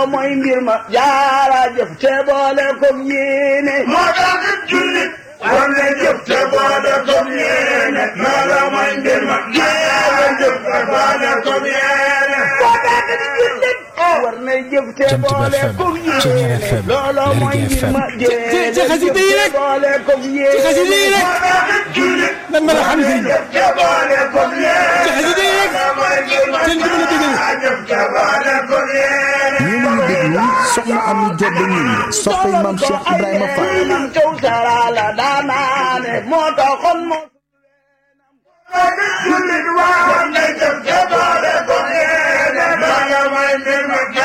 looloo mooy mbir ma jaara jëf te boole ko yéene moo tax jullit war na jëf te boole ko yéene looloo mooy mbir ma jaara jëf te boole ko yéene moo tax jullit war na jëf te Jant bi boole FM, ko Ceñeer yéene FM, looloo mooy Lergui mbir ma FM. jéene ci xasida yi jëf rek. te boole ko yéene xasida yi rek. moo tax jullit nan mën a xam sëriñ bi. jëf te boole ko yéene ci xasida yi rek. looloo mooy mbir ma seen dimbali dëgg la. jaara jëf te boole ko yéene yéen a ngi déglu soxna Ami Diop ñi soppay maam Cheikh Ibrahima Fall. nam caw sarala daanaane moo taxoon moo jullit war na jëf te boole ko yéene looloo mooy mbir ma